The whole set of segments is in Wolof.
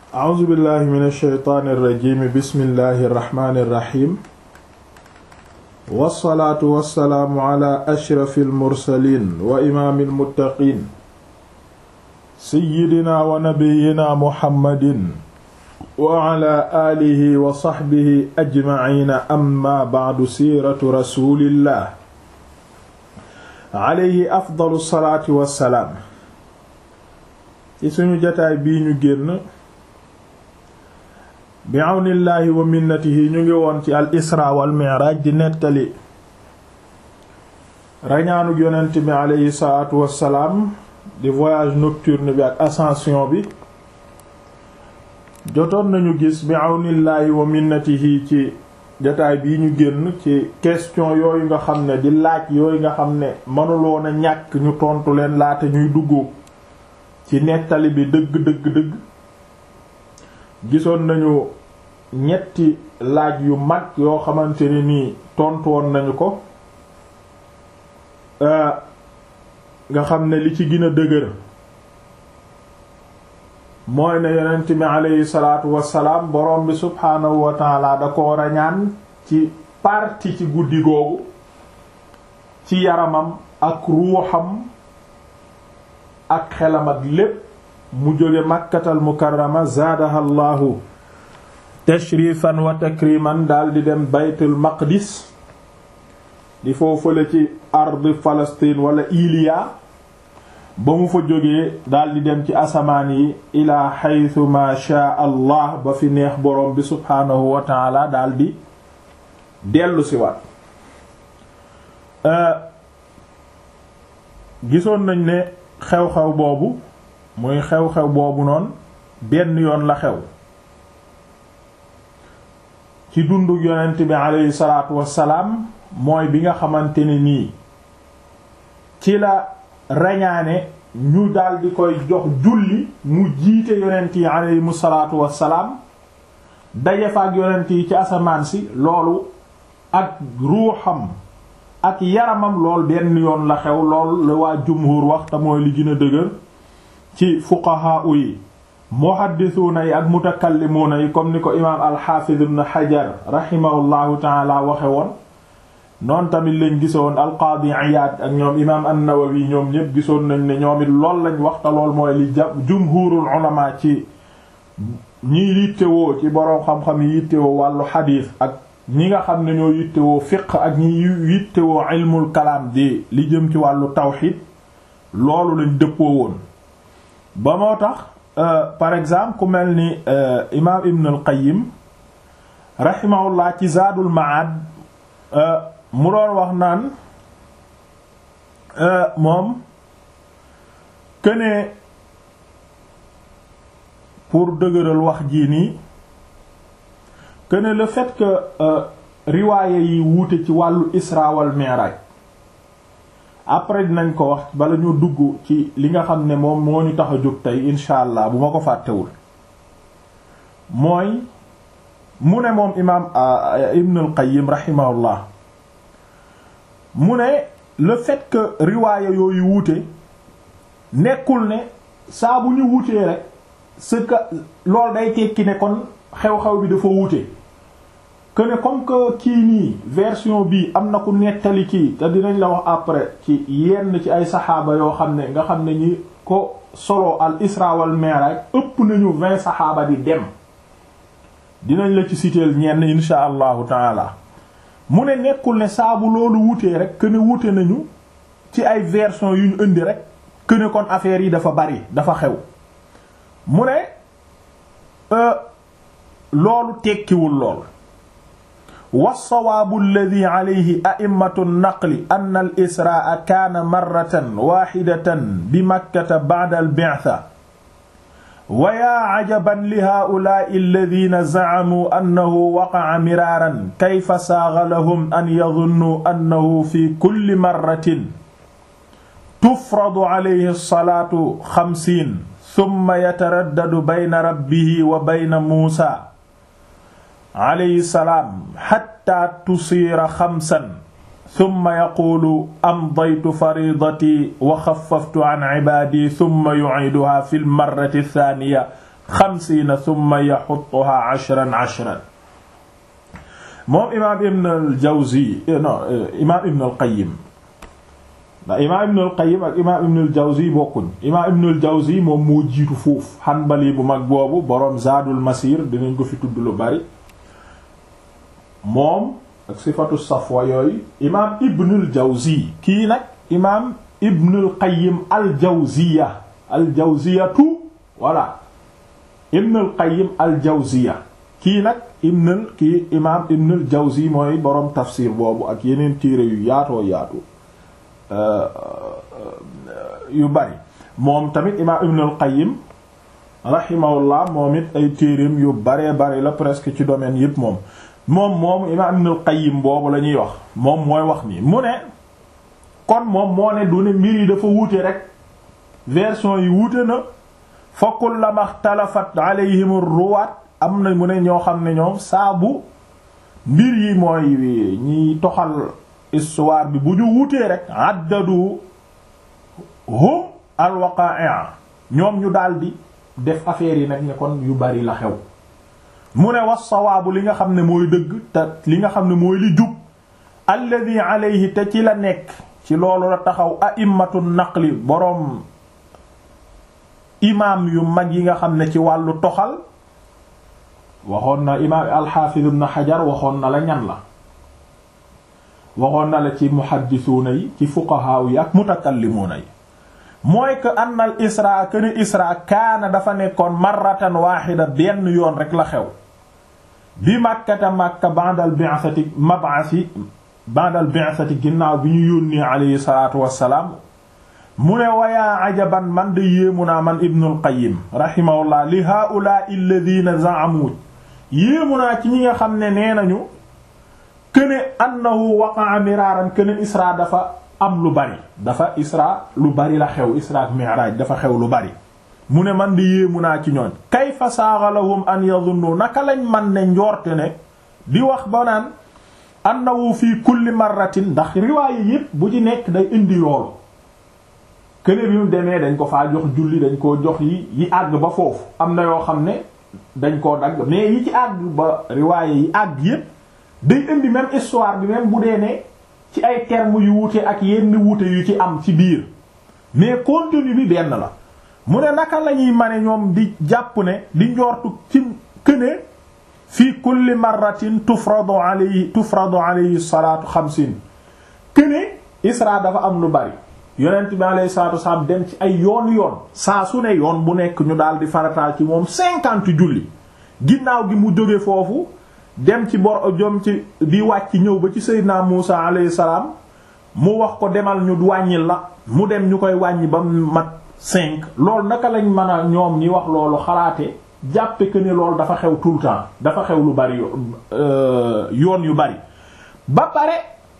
a'uuzu billahi min alsheytaani irrajimi bismillahi irrahmani irrahim wassalaatu wassalaamu ala ashrafi almursalin wa imaami almuttaqin seyidina wa nabiyina muhammadin wa ala aalihi wa saxbihi ajmaciina amma bacdu siiratu rasulillah alayhi afdalu salaati wassalaam ci suñu jataay bii ñu génn bi àwnillaahi wa minnatihi ñu ngi woon ci al isra wal mi'raj di nettali rañaanug yonent bi aleyhi salaatu wassalaam di voyage nocturne bi ak ascension bi jotoon nañu gis bi àwnillaahi wa minnatihi ci jataay bii ñu génn ci question yooyu nga xam ne di laaj yooyu nga xam ne mënuloon a ñàkk ñu tontu leen laata ñuy dugg ci nettali bi dëgg dëgg dëgg gisoon nañu ñetti laaj yu mag yoo xamante ne nii tontu woon nañu ko nga xam ne li ci gën a dëgër mooy ne yonent mi aleyhi salaatu wassalaam borom bi subhaanahu wa taala da ko rañaan ci parti ci guddi googu ci yaramam ak ruuxam ak xelam ak lépp mu jóge makkatal mukarrama zaadaha llahu tashrifan wa takriman daal di dem baytul maqdis di foofale ci ardi Palestine wala Iliya ba mu fa jógee daal di dem ci asamaan yi ila xaytu ma shaa allah ba fi neex borom bi subhaanahu wa taala daal di dellu si waat gisoon nañ ne xew-xew boobu muy xew-xew boobu noonu benn yoon la xew ci dundu yonent bi aleyhi salaatu wassalaam mooy bi nga xamante ne nii ci la rañaane ñu daldi koy jox julli mu jiite yonent yi aleyhimu salaatu wassalaam daje fa ak yonent yi ci asamaan si loolu ak ruuxam ak yaramam lool benn yoon la xew lool la waa jumhur wax te mooy li gën a dëgër ci fuqahaa yi muhaddisuuna yi ak mutakallimuuna yi comme ni ko imaam alxaafiz ibn xajar rahimahullahu taala waxe woon noonu tamit lañ gisoon alqaadi iyaad ak ñoom imaam an-nawawi ñoom ñépp gisoon nañ ne ñoom it lool lañ waxta lool mooy li ja jumhurul ulama ci ñi yittewoo ci boroom xam-xam yi yittewoo wàllu xadiis ak ñi nga xam ne ñoo yittewoo fiq ak ñi yittewoo ilmul kalaam di li jëm ci wàllu tawxid loolu lañ dëppoo woon ba moo tax par exemple ku mel ni imaam ibn al qayyim rahimahullah ci zaadul maad mu doon wax naan moom kënee pour dëgëral wax jii nii këne le fait que riwaaye yi wuute ci wàllu isra wal mi'raj après dinañ ko wax bala ñu dugg ci li nga xam ne moom moo ñu tax a jóg tey incha allah bu ma ko fàttewul mooy mu ne moom imaam Ibn al-Qayyim rahimahullah mu ne le fait que riwaaya yooyu wuute nekkul ne saa bu ñu wuutee rek ce que loolu day tekki ne kon xew-xew bi dafa wuute que ne comme que kii nii version bii am na ku nettali kii te dinañ la wax après ci yenn ci ay saxaaba yoo xam ne nga xam ne ñi ko solo al isra wal mi'raj ëpp nañu vingt saxaaba di dem dinañ la ci citeel ñenn insha allahu taala mu ne nekkul ne saabu loolu wutee rek que ne wute nañu ci ay version yu ñu indi rek que ne kon affaire yi dafa bari dafa xew mu ne loolu tekkiwul lool والصواب الذي عليه أئمة النقل أن الإسراء كان مرة واحدة بمكة بعد البعثة ويا عجبا لهؤلاء الذين زعموا أنه وقع مرارا كيف ساغ لهم أن يظنوا أنه في كل مرة تفرض عليه الصلاة خمسين ثم يتردد بين ربه وبين موسى alayhi salaam xatta tusiira xamsan summa yaquulu amdaytu faridati wa xaffaftu an cibaadi summa yuciiduha fi lmarrati thaaniya xamsiina thumma yaxutuha ashran ashran moom imaam ibn al jawzi non imaam ibn al qayyim ndax imaam ibn al qayyim ak imaam ibn al jawzi bokkuñ imaam ibn al jawzi moom moo jiitu foofu xanbali bu mag boobu boroom zaadul masir dinañ ko fi tudd lu bari moom ak sifatu safwa yooyu imaam ibn al jawzi kii nag imaam ibn al qayyim al jawziya al jawziyatu voilà ibn al qayyim al jawziya kii nag ibnul kii imaam ibnul jawzi mooy boroom tafsir boobu ak yeneen téere yu yaatoo yaatu yu bari moom tamit imaam ibnul qayyim rahimahullah moom it ay téereem yu baree bari la presque ci domaine yépp moom moom moom imaam ibnul qayyim boobu la ñuy wax moom mooy wax nii mu ne kon moom moo ne du ne mbir yi dafa wuute rek version yi wuute na fa kullama ixtalafat alayhim ruwaat am na mu ne ñoo xam ne ñoom saabu mbir yi mooy ñiy toxal histoire bi bu ñu wutee rek addadu hum alwaqa'a ñoom ñu daldi def affaire yi nag ne kon yu bari la xew mu ne was sawaabu li nga xam ne mooy dëgg te li nga xam ne mooy li jub alladhi alayhi te ci la nekk ci loolu la taxaw a'immatu naqli boroom imaam yu mag yi nga xam ne ci wàllu toxal waxoon na imaam alxaafiz ibn xajar waxoon na la ñan la waxoon na la ci muhaddisuuna yi ci fuqahaa yi ak mutakallimuuna yi mooy que anna al isra kene isra kaana dafa nekkoon marratan waaxida benn yoon rek la xew bi màkkata màkka ba'dal bi'sati mab'asi ba'dal bi'sati ginnaaw bi ñu yónnee alayhi salaatu wassalaam mu ne wayaa ajaban man de yéemu naa man ibnul qayyim rahimahullah li haa'ulaa'i alladhiina za'amu yéemu naa ci ñi nga xam ne nee nañu këne annahu waqa'a miraaran këne isra dafa am lu bari dafa isra lu bari la xew isra ak mi'raaj dafa xew lu bari mu ne man di yéemu naa ci ñooñ kayfa saaga lahum an yadhunnu naka lañ man ne njoorte ne di wax ba naan annahu fii kulli marratin ndax riwaaye yépp bu ci nekk day indi loolu këne bi mu demee dañ ko faa jox julli dañ koo jox yi yi àgg ba foofu am na yoo xam ne dañ koo dagg mais yi ci àgg ba riwaaye yi àgg yépp day indi même histoire bi même bu dee ne ci ay termes yu wuute ak yenn wuute yu ci am ci biir mais contenu bi benn la mu ne naka la ñuy mane ñoom di jàpp ne di njortu ci këne fii kulli marratin tufradu alayhi tufradu alayhi salaatu xamsin këne isra dafa am lu bari yonent bi alayhi salaatu wasalaam dem ci ay yoon yoon saa su ne yoon bu nekk ñu daal di farataal ci moom cinquante julli ginnaaw gi mu jóge foofu dem ci bor jom ci di wàcc ñëw ba ci Seydina Muusa alayhi salaam mu wax ko demal ñu wàññil la mu dem ñu koy wàññi ba mat cinq loolu naka lañ mën a ñoom ñi wax loolu xalaate jàppe que ne loolu dafa xew tout le temps dafa xew lu bari yoon yu bari ba pare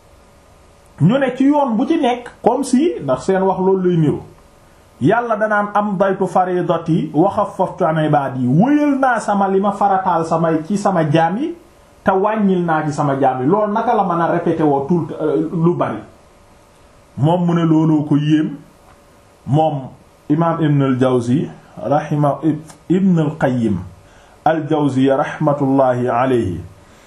ñu ne ci yoon bu ci nekk comme si ndax seen wax loolu lay niru yàlla danaan am daytu faridati wa xaffaftu an ibadi wëyal naa sama li ma farataal samay ci sama jaam yi te wàññil naa ci sama jaam yi loolu naka la mën a répété woo tout lu bari moom mu ne looloo ko yéem moom imaam ibn al jawzi rahima ibn al qayyim al jawzi rahmatullahi alayhi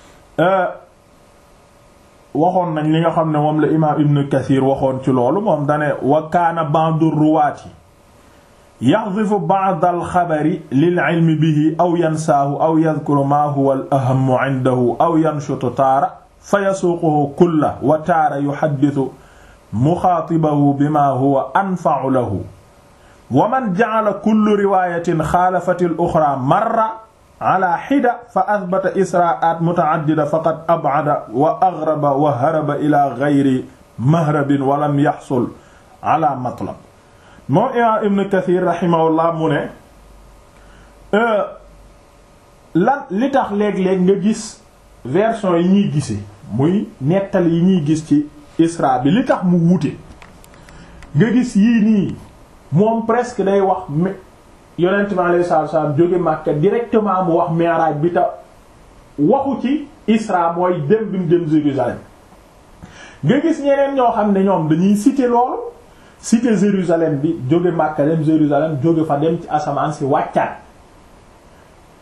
waxoon nañ li nga xam ne moom la imaam ibn kathir waxoon ci loolu moom dane wa kaana ba'du ruwaati yaxdifu ba'd al xabari lil ilmi bihi aw yansaahu aw yadhkuru ma huwa al ahammu indahu aw yanshutu taara fa yasuuquhu kulla wa taara yuhaddithu muxaatibahu bima huwa anfa'u lahu wa man ja'ala kullu riwaayatin xaalafati al uxraa marra ala xida fa athbata isra'at muta'addida faqad ab'ada wa aghraba wa haraba ila ghayri mahrabin wa lam yaxsul ala matlab moom imaam ibn kathir rahimahullah mu ne lan li tax léeg-léeg nga gis version yi ñuy gise muy nettali yi ñuy gis ci isra bi li tax mu wuute nga gis yii nii moom presque day wax yonent bi alayhi salaatu wasallam jóge Makka directement mu wax mi'raj bi ta waxu ci isra mooy dem bi mu dem Jérusalem nga gis ñeneen ñoo xam ne ñoom dañuy citer loolu citer Jérusalem bi jóge Makka dem Jérusalem jóge fa dem ci asamaan si wàccaat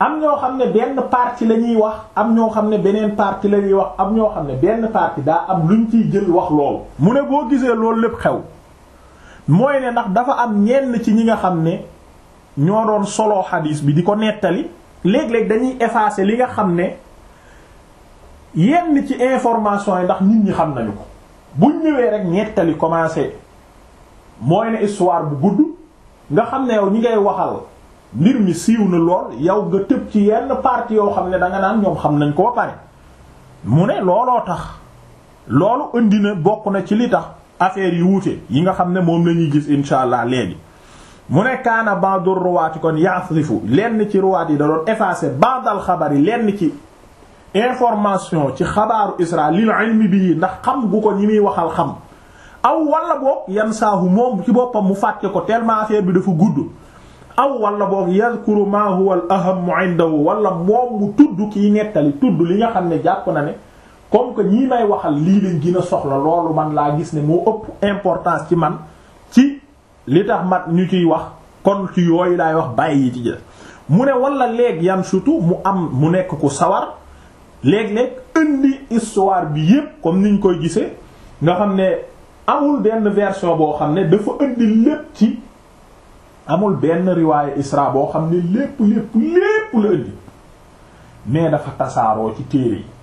am ñoo xam ne benn partie la ñuy wax am ñoo xam ne beneen partie la ñuy wax am ñoo xam ne benn partie daa am luñ ciy jël wax loolu mu ne boo gisee loolu lépp xew mooy ne ndax dafa am ñenn ci ñi nga xam ne ñoo doon solo xadiis bi di ko nettali léeg-léeg dañuy effacer li nga xam ne yenn ci information yi ndax nit ñi xam nañu ko buñ ñëwee rek nettali commencé mooy ne histoire bu gudd nga xam ne yow ñi ngay waxal mbir mi siiw na lool yow nga tëb ci yenn partie yoo xam ne danga naan ñoom xam nañ ko ba pare mu ne looloo tax loolu indi na bokk na ci li tax affaire yi wuute yi nga xam ne moom la ñuy gis insha allah léegi mu ne kaana ba'du ruwaati kon ya'sifu lenn ci ruwaat yi da doon effacer ba'dal xabar yi lenn ci information ci xabaaru Isra lil ilmi bi ndax xam gu ko ñi muy waxal xam aw wala boog yan saahu moom ci boppam mu fàtte ko tellement affaire bi dafa gudd aw wala boog yadhkuru ma huwa al ahammu indahu wala moom mu tudd kiy nettali tudd li nga xam ne jàpp na ne comme que ñii may waxal lii leen gën a soxla loolu man laa gis ne moo ëpp importance ci man ci li tax mat ñu ciy wax kon ci yooyu laay wax bàyyi yi ci jël mu ne wala léeg yan surtout mu am mu nekk ku sawar léeg-léeg indi histoire bi yépp comme niñ koy gisee nga xam ne amul benn version boo xam ne dafa indi lépp ci amul benn riwaaye Isra boo xam ne lépp lépp lépp la indi mais dafa tasaaroo ci téere yi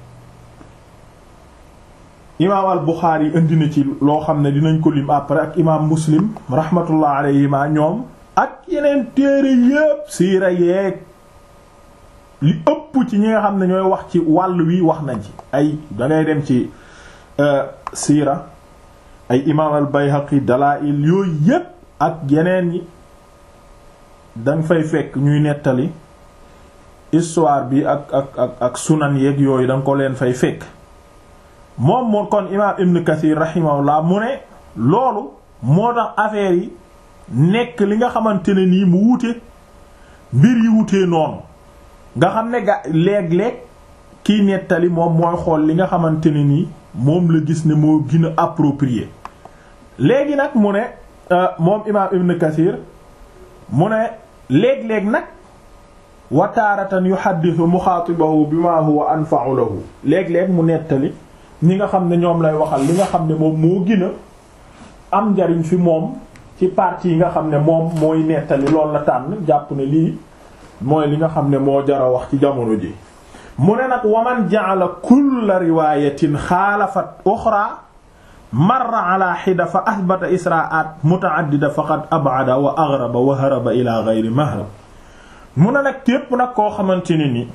imaam al Buxaari indi na ci loo xam ne dinañ ko lim après ak imaam Muslim rahmatullah alayhima ñoom ak yeneen téere yépp siira yeeg li ëpp ci ñi nga xam ne ñooy wax ci wàll wi wax nañ ci ay dangay dem ci siira ay imaam al Bayhaqi dalaa'il yooyu yépp ak yeneen yi danga fay fekk ñuy nettali histoire bi ak ak ak ak sunan yeeg yooyu danga ko leen fay fekk moom moo kon imaam Ibn Kathir rahimahullah mu ne loolu moo tax affaire yi nekk li nga xamante ne nii mu wute mbir yi wutee noonu nga xam ne ga léeg-léeg kiy nettali moom mooy xool li nga xamante ne nii moom la gis ne moo gën a approprié léegi nag mu ne moom imaam Ibn Kathir mu ne léeg-léeg nag wa taaratan yuhaddithu muxaatibahu bima huwa anfa'u lahu léeg-léeg mu nettali ñi nga xam ne ñoom lay waxal li nga xam ne moom moo gën a am njariñ fi moom ci partie yi nga xam ne moom mooy nettali loolu la tànn jàpp ne lii mooy li nga xam ne moo jara wax ci jamono ji mu ne nag waman ja'ala kulla riwayatin xaalafat uxra marra ala xida fa athbata isra'at muta'addida faqad ab'ada wa aghraba wa haraba ila ghayri mahrab mu ne nag képp nag koo xamante ne ni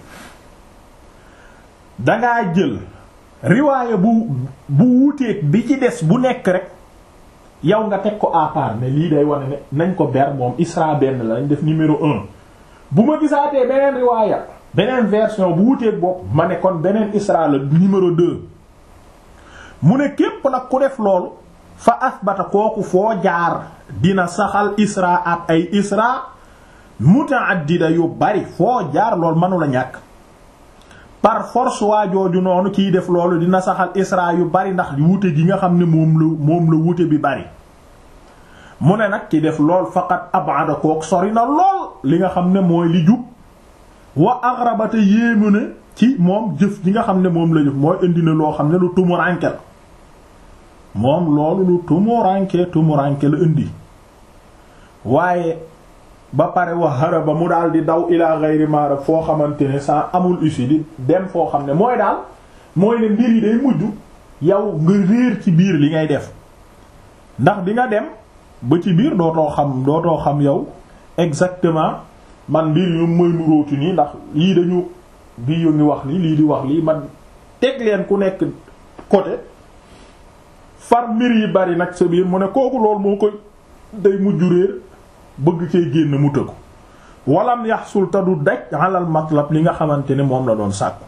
dangaa jël riwaaya bu bu wuuteeg bi ci des bu nekk rek yow nga teg ko à part ne lii day wane ne nañ ko ber moom isra benn la nañ def numéro un bu ma gisaatee beneen riwaaya beneen version bu wuuteeg bopp ma ne kon beneen isra la numéro deux mu ne képp nag ku def loolu fa asbata kooku foo jaar dina saxal isra at ay isra mutaaddida yu bari foo jaar loolu mënula ñàkk par force waa jooju noonu kiy def loolu dina saxal isra yu bari ndax wute gi nga xam ne moom la moom la wute bi bari mu ne nag ki def lool faqat abada kook sori na lool li nga xam ne mooy li jub wa aghrabata yéemu ne ci moom jëf ji nga xam ne moom la jëf mooy indi na loo xam ne lu tumuranke la moom loolu lu tumuranke tumuranke la indi waaye ba pare wax haraba mu daal di daw ila ghayri marab foo xamante ne sa amul ussi di dem foo xam ne mooy daal mooy ne mbir yi day mujj yow nga réer ci biir li ngay def ndax di nga dem ba ci biir dootoo xam dootoo xam yow exactement man mbir yu mooy nu róoti nii ndax lii dañu bii yu ngi wax lii lii di wax lii man teg leen ku nekk côté far mbir yi bari nag sa biir mu ne kooku loolu moo koy day mujj réer bëgg cee génn mu tëggu walam yaxsul te du daj alal matlab li nga xamante ne moom la doon sàkku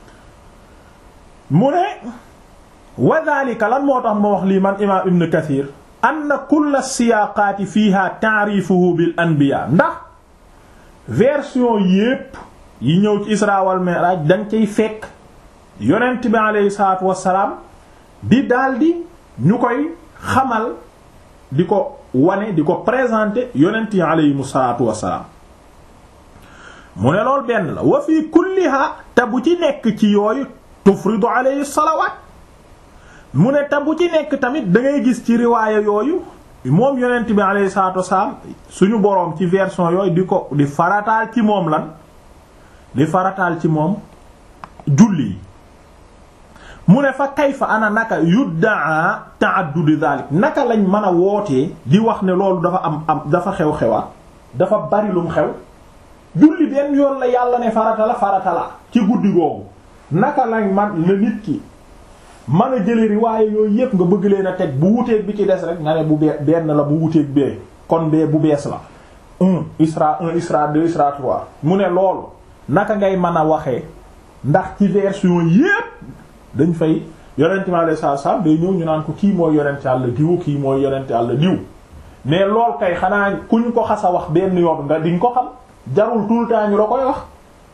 mu ne wa dhalika lan moo tax ma wax lii man imaam ibn kathir anna kulla siyaaqaati fiiha ta'rifuhu bil anbiya ndax version yépp yi ñëw ci isra wal mi'raj dañ cay fekk yonent bi aleyhi salaatu wassalaam di daldi ñu koy xamal di ko wane di ko présenter yonent yi aleyhimu salaatu wassalaam mu ne lool benn la wa fi kulliha te bu ci nekk ci yooyu tufridu alayhi salawaat mu ne te bu ci nekk tamit da ngay gis ci riwaaya yooyu moom yonent bi alayhi salaatu wasalaam suñu boroom ci version yooyu di ko di farataal ci moom lan di farataal ci moom julli yi mu ne fa kayfa ana naka yuddaa ta'addud zalik naka lañ mën a wootee di wax ne loolu dafa am am dafa xew-xewaat dafa bari lum xew julli benn yoon la yàlla ne farata la farata la ci guddi googu naka lañ man la nit ki mën a jële riwaaye yooyu yépp nga bëgg leen a teg bu wuteeg bi ci des rek nga ne bu bee benn la bu wuteeg bee kon bee bu bees la un isra un isra deux isra trois mu ne loolu naka ngay mën a waxee ndax ci version yépp dañ fay yonent mi alayhi salaatu salaam day ñëw ñu naan ko kii mooy yonent yàlla diw kii mooy yonent yàlla diw mais lool kay xanaa kuñ ko xas a wax benn yoon nga diñ ko xam jarul tout le temps ñu la koy wax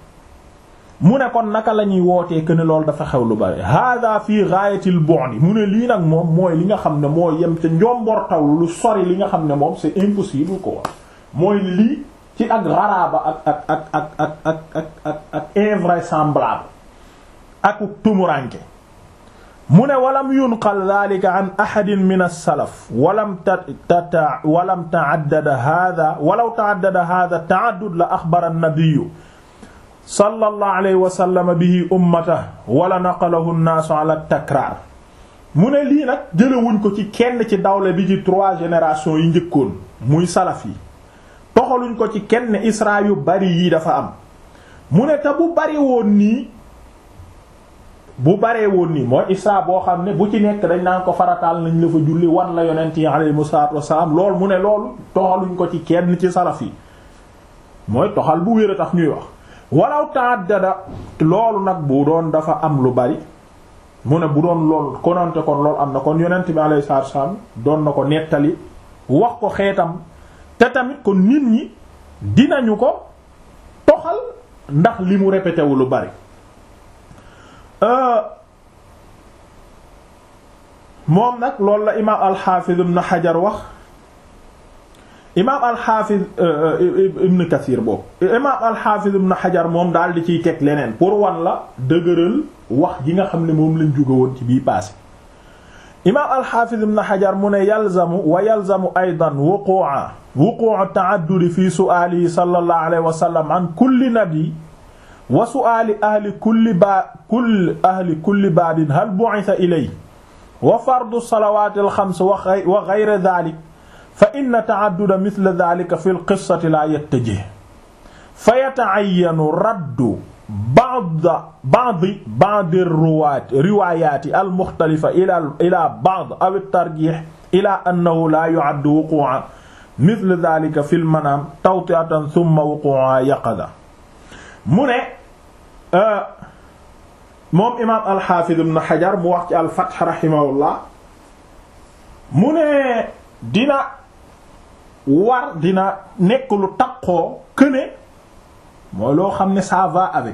mu ne kon naka la ñuy wootee que ne loolu dafa xew lu bari hada fii gaayatil bu'd mu ne lii nag moom mooy li nga xam ne moo yem ca njombortaw lu sori li nga xam ne moom c'est impossible quoi mooy lii ci ak raraaba ak ak ak ak ak ak ak ak ak invraisemblable ak tumuranke mu ne walam yunqal dhalika an ahadin min as-salaf walam tata walam ta'addada hadha walaw ta'addada hadha ta'addud la akhbara an-nabiy sallallahu alayhi wa sallam bihi ummatahu wala naqalahu an-nasu ala at-takrar mu ne lii nag jëlewuñ ko ci kenn ci dawle bi ci trois générations yi njëkkoon muy salaf yi toxaluñ ko ci kenn isra yu bari yi dafa am mu ne te bu bari woon nii bu baree woon nii mooy isra boo xam ne bu ci nekk dañ naan ko farataal nañ la fa julli wan la yonent yi alayhimu salaatu wassalaam lool mu ne loolu toxaluñ ko ci kenn ci salaf yi mooy toxal bu wér a tax ñuy wax walaw ta'addada loolu nag bu doon dafa am lu bari mu ne bu doon lool kononte kon loolu am na kon yonent bi alayhi salaatu wassalaam doon na ko nettali wax ko xeetam te tamit kon nit ñi dinañu ko toxal ndax li mu répété wu lu bari moom nag loolu la imaam alxaafiz ibn xajar wax imaam alxaafiz ibn kathir boobu imaam alxaafiz ibn xajar moom daal di ciy teg leneen pour wan la dëgëral wax ji nga xam ne moom lañ jóge woon ci bii passé imaam alxaafiz ibn xajar mu ne yalzamu wa yalzamu aydan wuqu'a wuqu'a ta'addudi fi su'aalihi sallallahu alayhi wa sallam an kulli nabi wa su'aali ahli kulli baa kulli ahli kulli baabin hal bu'itha ilay wa fardu salawaati al-xams wa ghayra dhaalik fa inna ta'adduda mithla dhaalika fi al-qissati laa yattajih fa yata'ayyanu raddu ba'd ba'd ba'd ar-ruwaat riwaayaati al-mukhtalifa ila ila ba'd aw at-tarjiih ila annahu laa yu'addu wuquu'a mithla dhaalika fi al-manaam tawti'atan thumma wuquu'a yaqadha mu ne moom imaam alxaafid ibn xajar mu wax ci alfath rahimahullah mu ne dina war dina nekk lu taqoo këne mooy loo xam ne ça va avec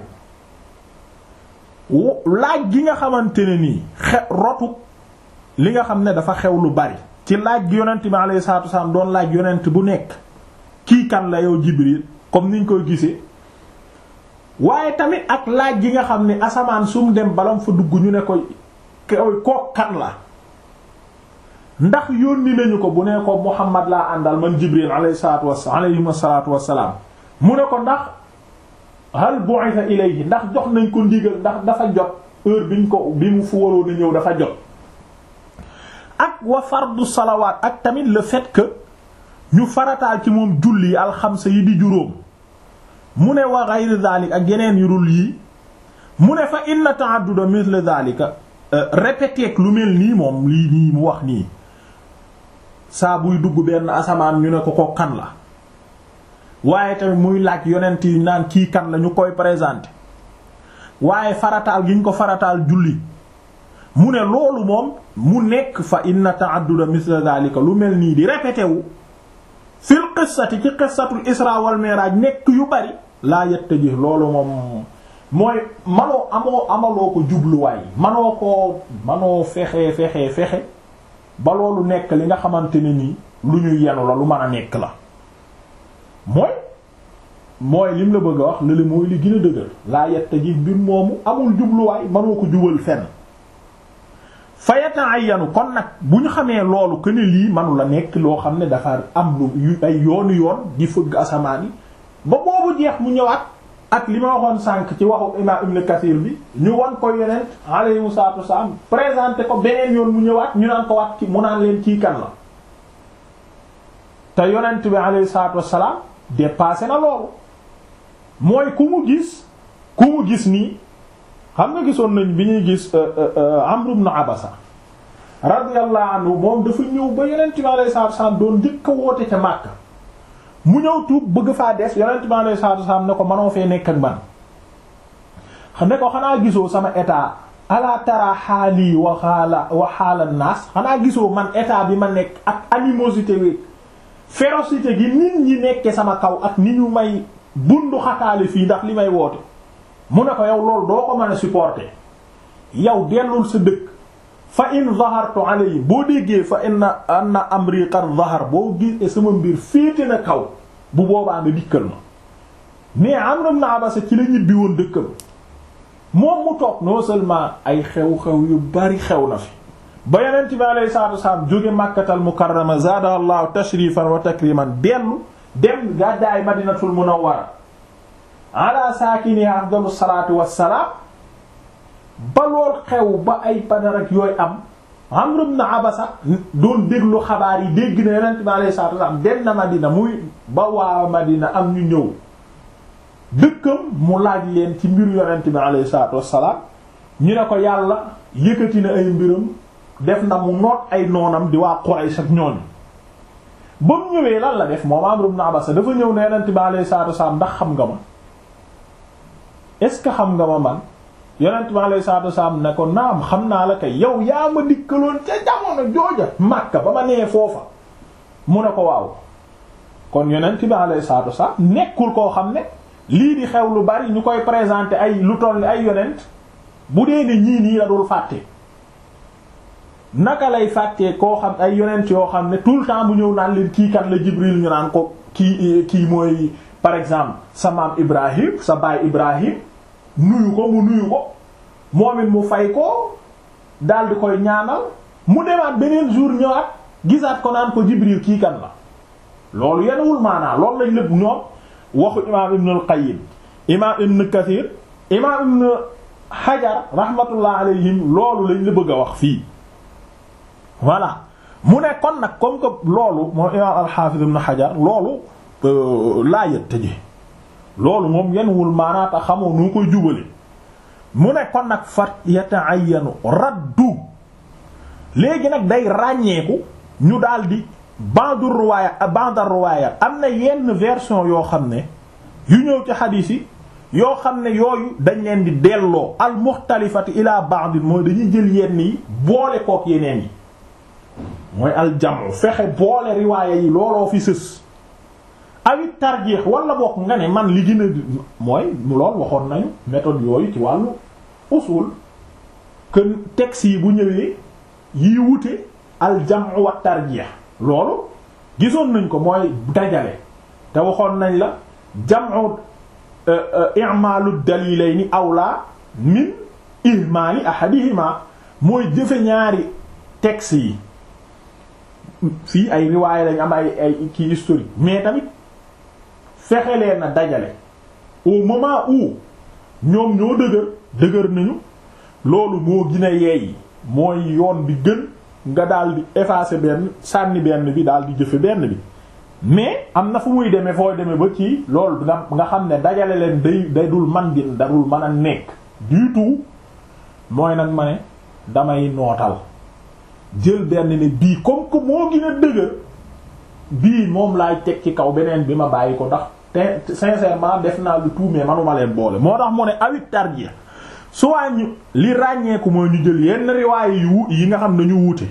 laaj gi nga xamante ne nii xe rotu li nga xam ne dafa xew lu bari ci laaj gi yonent bi alayhi salaatu wasalaam doon laaj yonent bu nekk kii kan la yow Jibril comme niñ koy gisee waaye tamit ak laaj gi nga xam ne asamaan sum dem balam fa dugg ñu ne ko koy koo kan la ndax yónni nañu ko bu ne ko Muhammad laa àndal man Jibril alayhi salaatu wasalaam alayhi salaatu wasalaam mu ne ko ndax hal bu'itha ilayhi ndax jox nañ ko ndigal ndax dafa jot heure biñ ko bi mu fu waroon a ñëw dafa jot ak wa fardu salawaat ak tamit le fait que ñu farataal ci moom julli yi alxamsa yi di juróom mu ne wa ghayr dhalik ak yeneen yu dul yii mu ne fa inna ta'adduda mithla dhalika répété lu mel nii moom lii nii mu wax nii saa buy dugg benn asamaan ñu ne ko ko kan la waaye tamit muy laaj yonent yi naan kii kan la ñu koy présenter waaye farataal gi ñu ko farataal julli mu ne loolu moom mu nekk fa inna ta'adduda mithla dhalika lu mel nii di répété wu fil qissati ci qissatul isra wal mi'raj nekk yu bari laa yattaji loolu moom mooy manoo amoo amaloo ko jubluwaay manoo ko manoo fexe fexe fexe ba loolu nekk li nga xamante ne nii lu ñuy yenu la lu mën a nekk la mooy mooy lim la bëgg a wax lële mooy li gën a dëgër laa yetta ji mbir moomu amul jubluwaay mënoo ko jubal fenn fa yata'ayyanu kon nag bu ñu xamee loolu que ne lii manu la nekk loo xam ne dafa am lu ay yoonu yoon di fëgg asamaan yi ba boobu jeex mu ñëwaat ak li ma waxoon sànq ci waxu imam Ibn Kathir bi ñu wan ko yeneen alayhi salaatu wasalaam présenté ko beneen yoon mu ñëwaat ñu naan ko waat ci mu naan leen kii kan la te yonent bi alayhi salaatu wasalaam dépassé na loolu mooy ku mu gis ku mu gis nii xam nga gisoon nañ bi ñuy gis Amr ibn Abasa radiyallahu anhu moom dafa ñëw ba yonent bi alayhi salaatu wasalaam doon njëkk a woote ca Makka mu ñëw tuub bëgg faa des yonent bi alayhi salaatu wasalaam ne ko manoo fee nekk ak man ne ko xanaa gisoo sama état ala tara xaali wa xaala wa xaala naas xanaa gisoo man état bi ma nekk ak animosité wi férocité gi nit ñi nekke sama kaw ak ni ñu may bundu xataale fii ndax li may woote mu ne ko yow loolu doo ko mën a supporter yow dellul sa dëkk fa in zahartu alayhi boo déggee fa inna anna amri qad zahar boo gisee sama mbir féete na kaw bu boobaa nga dikkal ma mais Amr ibn Abasa ci la ñibbi woon dëkkam moom mu toog non seulement ay xew-xew yu bari xew na fi ba yonent bi alayhi salaatu wasalaam jóge Makkatal Mukarrama zaadaha Allahu tashrifan wa takriman dellu dem gàddaay Madinatul Munawwara ala saakinihaa afdalu salaatu wassalaam ba lool xew ba ay Badar ak yooyu am Amr ibn Abasa doon déglu xabaar yi dégg na yonent bi alayhi salaatu wasalaam dem na Madina muy ba waa Madina am ñu ñëw dëkkam mu laaj leen ci mbiru yonent bi alayhi salaatu wassalaam ñu ne ko yàlla yëkkati na ay mbiram def na mu noot ay noonam di waa Quraysh ak ñooñu ba mu ñëwee lan la def moom Amr ibn Abasa dafa ñëw ne yonent bi alayhi salaatu wassalaam ndax xam nga ma est-ce que xam nga ma man yonent bi alayhi salaatu wassalaam ne ko naam xam naa la kay yow yaa ma dikkaloon ca jamono jooja Makka ba ma nee foofa mu ne ko waaw kon yonent bi alayhi salaatu wassalaam nekkul koo xam ne lii di xew lu bari ñu koy présenter ay lu toll ay yonent bu dee ne ñii nii la dul fàtte naka lay fàttee koo xam ay yonent yoo xam ne tout le temps mu ñëw naan leen kii kan la Jibril ñu naan ko kii kii mooy par exemple sa maam Ibrahim sa baay Ibrahim nuyu ko mu nuyu ko moom it mu fay ko daal di koy ñaanal mu demaat beneen jour ñëwaat gisaat ko naan ko Jibril kii kan la loolu yenwul maanaa loolu lañ lépp ñoom waxu imaam Ibn al-Qayyim imaam Ibn Kathir imaam Ibn Hajar rahmatullah alayhim loolu lañ la bëgg a wax fii voilà mu ne kon nag comme que loolu moom imaam al-Hafiz Ibn Hajar loolu laa yët tëje loolu moom yenwul maanaata xamoo nu koy jubale mu ne kon nag fat yata'ayyanu raddu léegi nag day ràññeeku ñu daldi bandu ruwaaya bandar ruwaaya am na yenn version yoo xam ne yu ñëw ci xadiis yi yoo xam ne yooyu dañ leen di delloo al muxtalifati ila ba'd mooy dañuy jël yenn yi boole kook yeneen yi mooy al jamu fexe boole riwaaya yi looloo fi sës awit tarjeex wala bokk nga ne man li gën a mooy lool waxoon nañu méthode yooyu ci wàllu usul que texte yi bu ñëwee yi wute al jamu wa tarjeex loolu gisoon nañ ko mooy dajale te waxoon nañ la jamu i'malu dalilayni awla min ihmali ahadihima mooy jëfe ñaari texte yi fii ay riwaaya lañ am ay ay kii historique mais tamit fexe leen na dajale au moment où ñoom ñoo dëgër dëgër nañu loolu moo gën a yeey mooy yoon bi gën nga daal di effacer benn sànni benn bi daal di jëfe benn bi mais am na fu muy demee fooy demee ba ci loolu nga nga xam ne dajale leen day day dul man di darul mën a nekk du tout mooy nag ma ne damay nootal jël benn ne bii comme que moo gën a dëgër bii moom laay teg ci kaw beneen bi ma bàyyi ko ndax te sincèrement def naa lu tout mais manuma leen boole moo tax mu ne awit tarjih soit ñu li ràññeeku mooy ñu jël yenn riwaay yu yi nga xam ne ñu wuute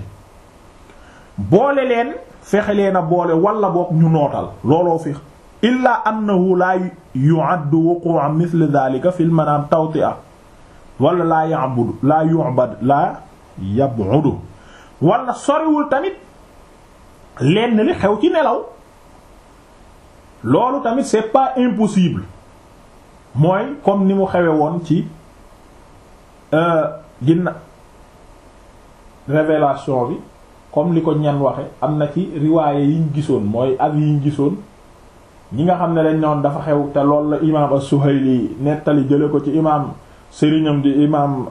boole leen fexe leen a boole wala boog ñu nootal looloo fi illa annahu laa yu'addu wuqu'an mithl dhalika fil manam tawti'a wala laa ya'budu laa yu'bad laa yab'udu wala soriwul tamit lenn li xew ci nelaw loolu tamit c'est pas impossible mooy comme ni mu xewe woon ci ginna révélation bi comme li ko ñan waxe am na ci riwaaye yiñ gisoon mooy ak yiñ gisoon ñi nga xam ne dañ noon dafa xew te loolu la imaam as-Suhayli nettali jële ko ci imaam sëriñam di imaam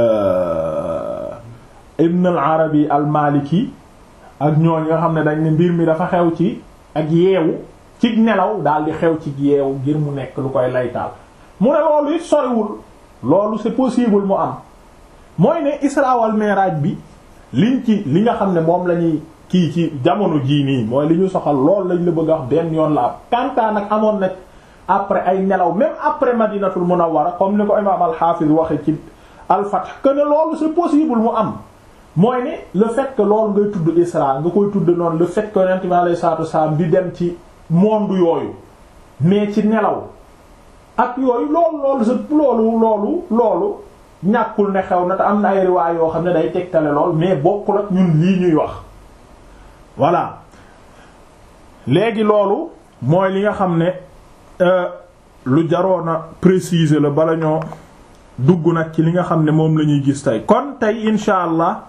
Ibn al-Arabi al-Maliki ak ñooñ nga xam ne dañ ne mbir mi dafa xew ci ak yeewu ci nelaw daal di xew ci yeewu ngir mu nekk lu koy laytaal mu ne loolu it soriwul loolu c'est possible mu am mooy ne Isra wal Mi'raj bi liñ ci li nga xam ne moom la ñuy kii ci jamono jii nii mooy li ñu soxal lool lañ la bëgg a wax benn yoon la am kantaa nag amoon na après ay nelaw même après Madinatul Munawwara comme ni ko imaam al-Hafiz waxe ci al-Fath que ne loolu c'est possible mu am mooy ne le fait que loolu ngay tudd Isra nga koy tudd noonu le fait que Yonent bi alayhi salaatu wasallam di dem ci monde yooyu mais ci nelaw ak yooyu loolu loolu sa loolu loolu loolu ñàkkul ne xew na te am na ay riwaay yoo xam ne day tegtale lool mais bokkul ak ñun lii ñuy wax voilà léegi loolu mooy li nga xam ne lu jaroon a préciser la bala ñoo dugg nag ci li nga xam ne moom la ñuy gis tey kon tey insha allah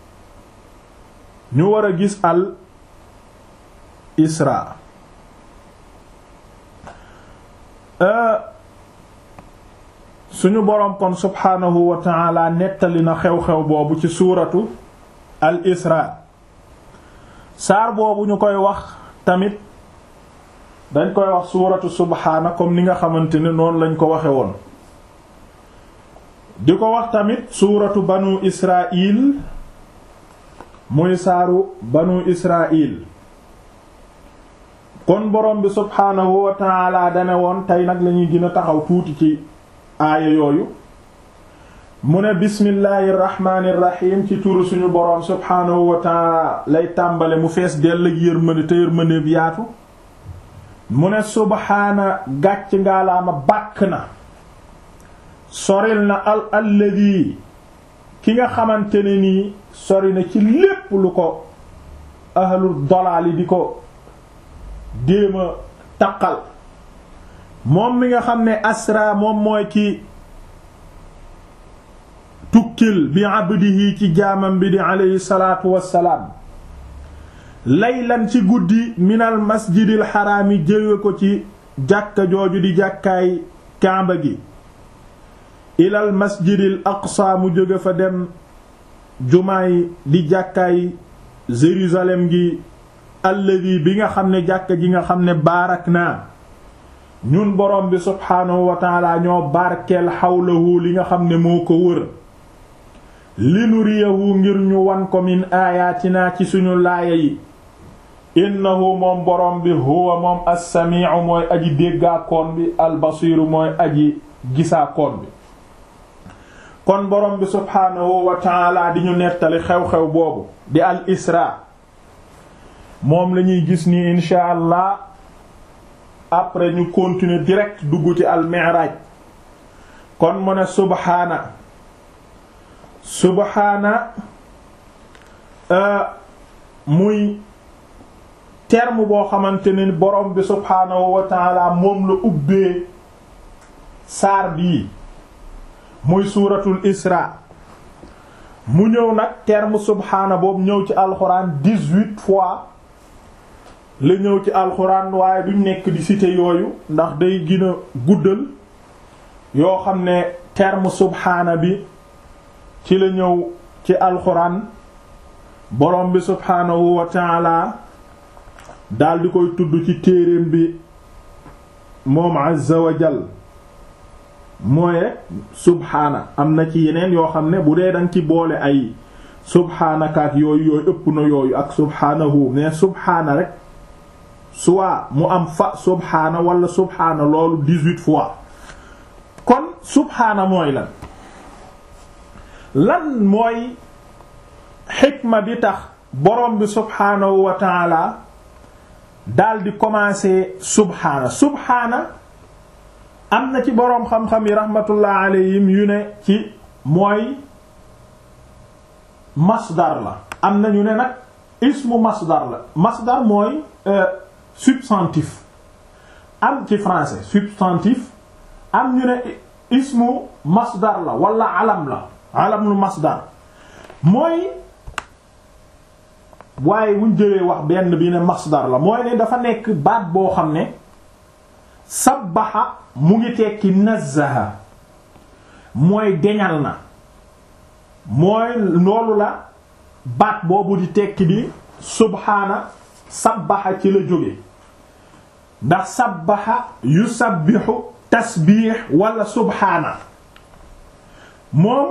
ñu war a gis al isra suñu boroom kon subhaanahu wa ta'ala nettali na xew-xew boobu ci suuratu al isra saar boobu ñu koy wax tamit dañ koy wax suuratu subhaana comme ni nga xamante ne noonu lañ ko waxe woon di ko wax tamit suuratu banu israil muy saaru banu israil kon borom bi subhaanahu wa ta'ala dane woon tey nag lañuy gën a taxaw tuuti ci aaya yooyu mu ne bismillahi irrahmani irrahim ci turu suñu boroom subhaanahu wa taala lay tàmbale mu fees dell ak yërmande te yërmande bi yaatu mu ne subhaana gàcc ngaalaama bàkk na soril na al alladi ki nga xamante ne nii sori na ci lépp lu ko ahlul dolaali di ko déema taqal moom mi nga xam ne asra moom mooy ki tukkil bi abdihi ci jaamam bi di aleyhi salaatu wassalaam laylan ci guddi minal masjidil xaraami jëwe ko ci jàkka jooju di jàkkaay kaamba gi ilal masjidil aqsa mu jóge fa dem jumaay di jàkkaay Jérusalem gi alladi bi nga xam ne jàkka ji nga xam ne baarak naa ñun borom bi subhaanahu wa taala ñoo barkeel xawlahu li nga xam ne moo ko wër li nuriyahu ngir ñu wan ko min aayaatinaa ci suñu laaya yi innahu moom borom bi huwa moom as-sami'u mooy aji déggaakoon bi albasiiru mooy aji gisaakoon bi kon borom bi subhaanahu wa taala di ñu nettali xew-xew boobu di al isra moom lañuy gis ni insha allah après ñu continuer direct dugg ci al mi'raj kon mu ne subhaana subhaana muy terme boo xamante ne borom bi subhaanahu wa taala moom la ubbee saar bii muy suuratul isra mu ñëw nag terme subhaana boobu ñëw ci alxuraan dix-huit fois la ñëw ci alxuraan waaye duñ nekk di citer yooyu ndax day gën a guddal yoo xam ne terme subhaana bi ci la ñëw ci alxuraan borom bi subhaanahu wa taala daal di koy tudd ci téereem bi moom azza wa jal mooy subhaana am na ci yeneen yoo xam ne bu dee danga ci boole ay subhaanakaak yooyu yooyu ëpp na yooyu ak subhaanahu mais subhaana rek soit mu am fa subhaana wala subhaana loolu dix-huit fois kon subhaana mooy lan lan mooy xikma bi tax borom bi subhaanahu wa taala daal di commencer subhaana subhaana am na ci boroom xam-xam yi rahmatullah alayhim yu ne ci mooy masdar la am na ñu ne nag ismu masdar la masdar mooy substantif am ci français substantif am ñu ne ismu masdar la wala alam la alam lu masdar mooy waaye buñ jëlee wax benn bi ne masdar la mooy ne dafa nekk baat boo xam ne sabbaxa mu ngi tekki nazzaha mooy deñal na mooy loolu la baat boobu di tekki di subhaana sabbaxa ci la jóge ndax sabbaxa yusabbixu tasbiix wala subhaana moom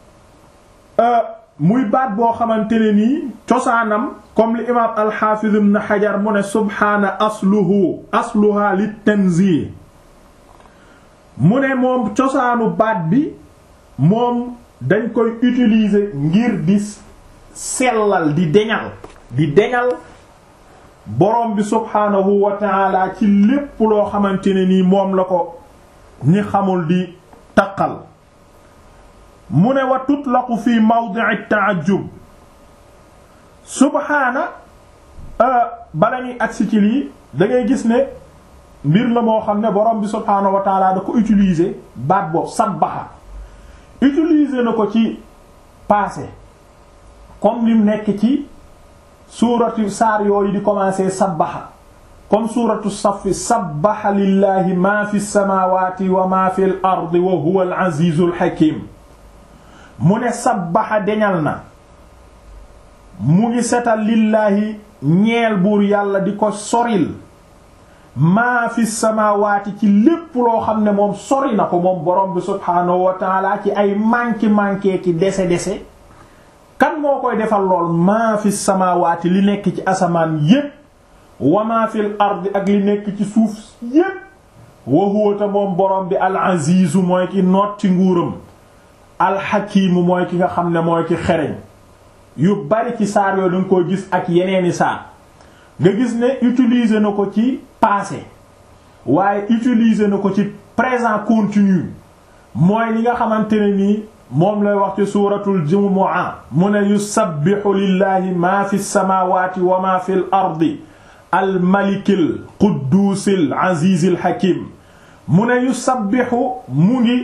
muy baat boo xamante ne nii cosaanam comme li imaam alxaafiz ibn xajar mu ne subhaana asluhu asluha li tanzih mu ne moom cosaanu baat bi moom dañ koy utiliser ngir di sellal di deñal di deñal borom bi subhaanahu wa taala ci lépp loo xamante ne nii moom la ko ñi xamul di taqal mu ne wa tutlaqu fi mawdi'i ta'ajjub subhaana bala ñuy agsi ci lii da ngay gis ne mbir la moo xam ne borom bi subhaanahu wa taala da ko utiliser baat boobu sabbaxa utiliser na ko ci passé comme lim nekk ci suuratu saar yooyu di commencer sabbaxa comme suuratu safi sabbaxa lillahi ma fi samawati wa ma fi l ardi wa huwa al azizul hakim mu ne sabbaxa deñal na mu ngi setal lillaahi ñeel buur yàlla di ko soril maa fi samaawaati ci lépp loo xam ne moom sori na ko moom borom bi subhaanahu wa taala ci ay manki manqué ki dese dese kan moo koy defal lool maa fi samaawaati li nekk ci asamaan yépp wa maa fil ardi ak li nekk ci suuf yépp wa huwa ta moom borom bi al azizu mooy ki noot ci nguuram al hakimu mooy ki nga xam ne mooy ki xereñ yu bari ci saar yooyu danga koy gis ak yeneeni saar nga gis ne utiliser na ko ci passé waaye utiliser na ko ci présent continu mooy li nga xamante ne nii moom lay wax ci suuratul jumu'a mu ne yusabbihu lillahi ma fi samawati wa ma fi l ardi al malikil quddusil azizil hakim mu ne yusabbihu mu ngi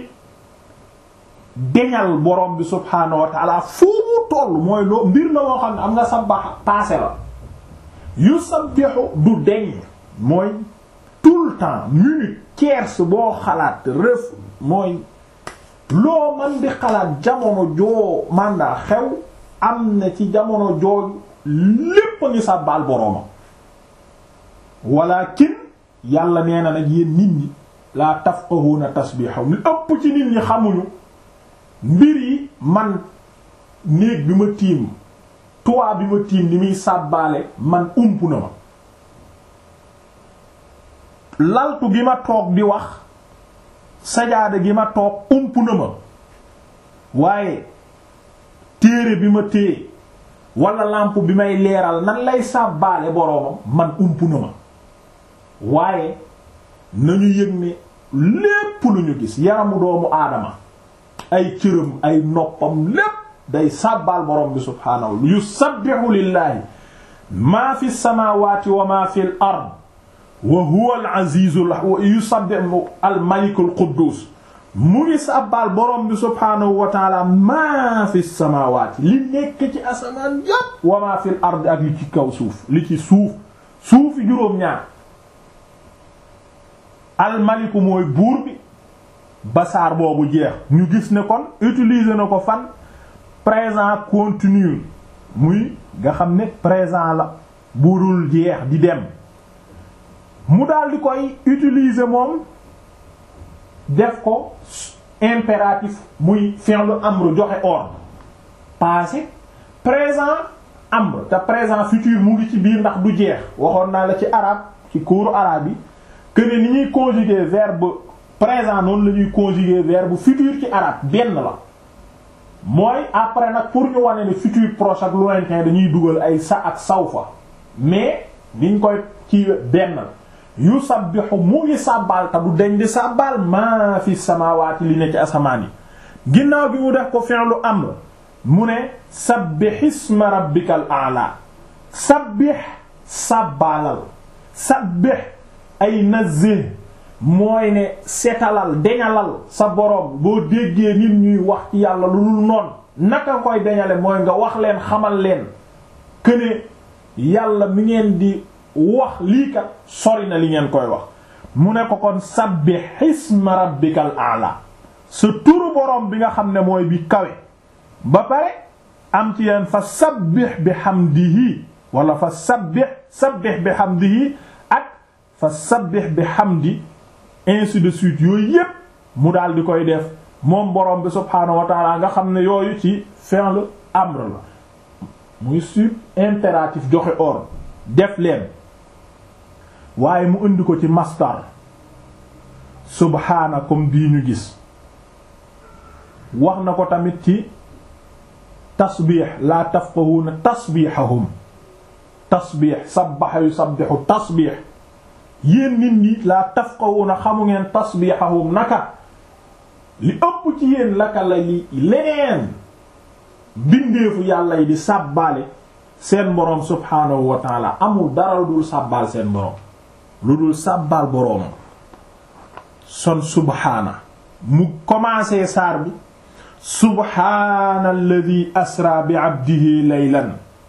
deñal borom bi subhaanahu wa taala fu mu toll mooy loo mbir la moo xam ne am nga sabbax passé la yusabbihu du deñ mooy tout le temps minute tierce boo xalaat ref mooy loo man di xalaat jamono joo manda xew am na ci jamono jooju lépp a ngi sàbbaal boroomam walakin yàlla nee na nag yéen nit ñi laa tafqahuna tasbihahum li ëpp ci nit ñi xamuñu mbir yi man néeg bi ma tiim toit bi ma tiim ni muy sàbbaale man ump na ma laltu gi ma toog di wax sajaada gi ma toog ump na ma waaye téere bi ma téye wala lampe bi may leeral nan lay sàbbaale boroomam man ump na ma waaye nañu yëg ne lépp lu ñu gis yaramu doomu aadama ay cëram ay noppam lépp day sàbbaal borom bi subhaanahu yusabbihu lillahi maa fi samawati wa ma fi l ard wa huwa al azizul yusabbihu al malikul quddus mu ngi sàbbaal borom bi subhaanahu wa taala maa fi samawati li nekk ci asamaan yépp wa ma fi l ard ak li ci kaw suuf li ci suuf suufi juróom-ñaar al maliku mooy buur bi basaar boobu jeex ñu gis ne kon utiliser na ko fan présent continu muy nga xam ne présent la burul jeex di dem mu daal di koy utiliser moom def ko impératif muy fi'lu amr joxe ordre passé présent amr te présent futur mu ngi ci biir ndax du jeex waxoon naa la ci arabe ci cours arabe yi que ne ni ñuy conjuguer verbe présent noonu la ñuy conjuguer verbe futur ci arabe benn la mooy après nag pour ñu wane ne futur proche ak lointain dañuy dugal ay sa ak sawfa mais niñ koy ci benn yu sabbihu mu ngi sàbbaal te du deñ di sàbbaal maa fi samaawaati li ne ci asamaan yi ginnaaw bi mu def ko fi'lu amr mu ne sabbih isma rabbikal a'la sabbih sàbbaalal sabbih ay nazih mooy ne setalal deñalal sa boroom boo déggee nit ñuy wax ci yàlla lu dul noonu naka koy deñale mooy nga wax leen xamal leen këne yàlla mi ngeen di wax lii kat sori na li ngeen koy wax mu ne ko kon sabbih isma rabbikal a'la sa turu boroom bi nga xam ne mooy bi kawe ba pare am ci yeen fa sabbih bi hamdihi wala fa sabbih sabbih bi hamdihi ak fa sabbih bi hamdi ainsi de suite yooyu yépp mu daal di koy def moom borom bi subhaanahu wa taala nga xam ne yooyu ci fi'l amr la muy sub impératif joxe ordre def leen waaye mu indi ko ci masdar subhaana comme bii ñu gis wax na ko tamit ci tasbiix laa tafqahuuna tasbiixahum tasbiix sabbaxa yusabbihu tasbiix yéen nit ñi laa tafqahuuna xamu ngeen tasbiixahum naka li ëpp ci yéen laka la li leneen bindeefu yàlla yi di sàbbaale seen boroom subhaanahu wa taala amul dara lu dul sàbbaal seen boroom lu dul sàbbaal boroomam son subhaana mu commencé saar bi subhaana alladi asra bi abdihi laylan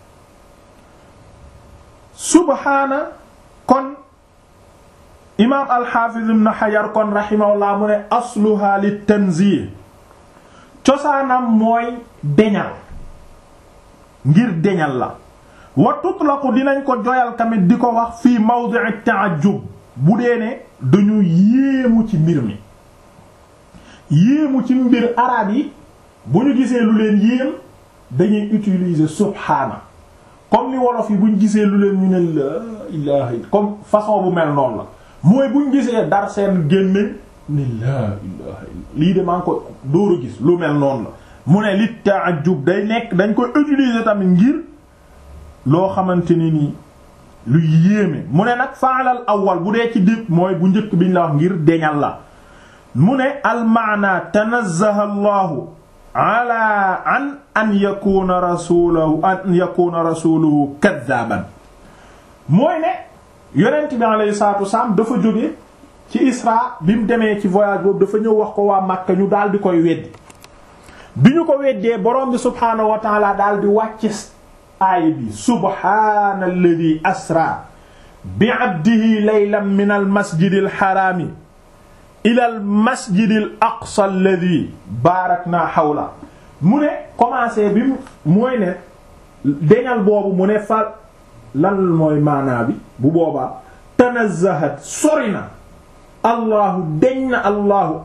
subhaana kon imaam alxaafiz ibn xajar kon raximahullah mu ne asluha li tanzih cosaanam mooy deñal ngir deñal la wa tutlaqu dinañ ko joyal tamit di ko wax fii mawdi'i ta'ajjub bu dee ne dañu yéemu ci mbir mi yéemu ci mbir araab yi bu ñu gisee lu leen yéem dañuy utiliser subhaana comme ni wolof yi bu ñu gisee lu leen ñu ne la ilaha comme façon bu mel noonu la mooy bu ñu gisee dar seen génne ni la ilaha lii de maa ngi ko dóor a gis lu mel noonu la mu ne li ta'ajjub day nekk dañ koy utiliser tamit ngir loo xamante ni nii lu yéeme mu ne nag faalal awwal bu dee ci dép mooy bu njëkk biñ la wax ngir deñal la mu ne almaana tanazzaha allahu ala an an yakuna rasuluhu an yakuna rasuluhu kaddaban mooy ne yonent bi alayhi salatu wassalam dafa jóge ci isra bi mu demee ci voyage boobu dafa ñëw wax ko waa Makka ñu daal di koy weddi bi ñu ko weddee borom bi subhaanahu wa taala daal di wàcc aaya bi subhaana alladi asra bi abdihi laylan min al masjidi al xaraami ila al masjidi al aqsa alladi baarakna xawla mu ne commencé bi mooy ne deñal boobu mu ne fa lan mooy maanaa bi bu boobaa tanazzahat sori na allahu deñ na allahu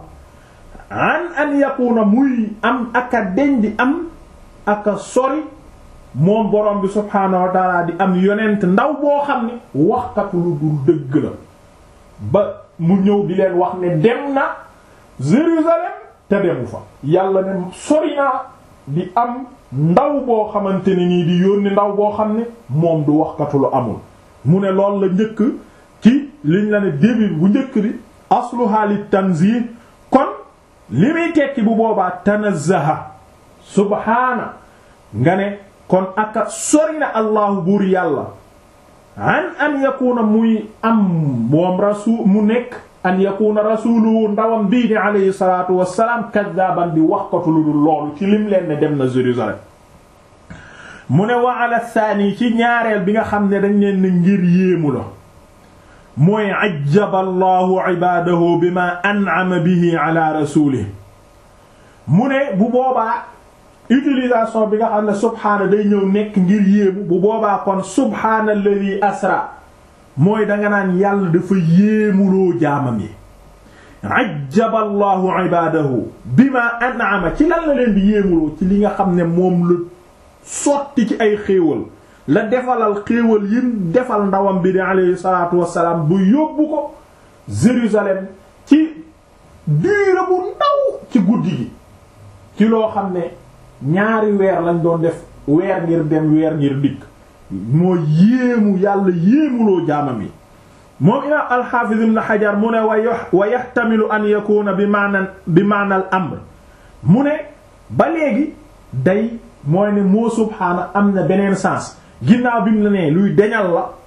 an an yakuna muy am aka deñ di am aka sori moom borom bi subhaanahu wa taala di am yonent ndaw boo xam ne waxkatu lu dul dëgg la ba mu ñëw di leen wax ne dem na Jérusalem te demu fa yàlla ne sori naa di am ndaw boo xamante ne nii di yónni ndaw boo xam ne moom du waxkatu lu amul mu ne lool la njëkk ci liñ la ne début bu njëkk bi asluha li tanzih kon li muy tekki bu boobaa tanazzaha subhaana nga ne kon aka sori na allahu buur yàlla an an yakuna muy am moom rasul mu nekk an yakuna rasuluhu ndawam bii ni alayhi salatu wasalaam kaddaban di waxkatu lu dul loolu ci lim leen ne dem na Jérusalem mu ne wa ala thani ci ñaareel bi nga xam ne dañ leen ne ngir yéemu la mooy ajjaba allahu ibadahu bima an'ama bihi ala rasulih mu ne bu boobaa utilisation bi nga xam ne subhaana day ñëw nekk ngir yéemu bu boobaa kon subhaana alladhi asra mooy danga naan yàlla dafa yéemuloo jaamam yi ajjaba allahu ibadahu bima an'ama ci lan la leen di yéemuloo ci li nga xam ne moom la sotti ci ay xéewal la defalal xéewal yim defal ndawam bi di alayhi salaatu wassalaam bu yóbbu ko Jérusalem ci diira bu ndaw ci guddi gi ci loo xam ne ñaari weer lañ doon def weer ngir dem weer ngir dikk moo yéemu yàlla yéemuloo jaamam yi moom imaam alxaafiz ibn xajar mu ne wa yaxtamilu an yakuna bi maana bi maana al amr mu ne ba léegi day mooy ne moo subhaana am na beneen sens ginnaaw bi mu la nee luy deñal la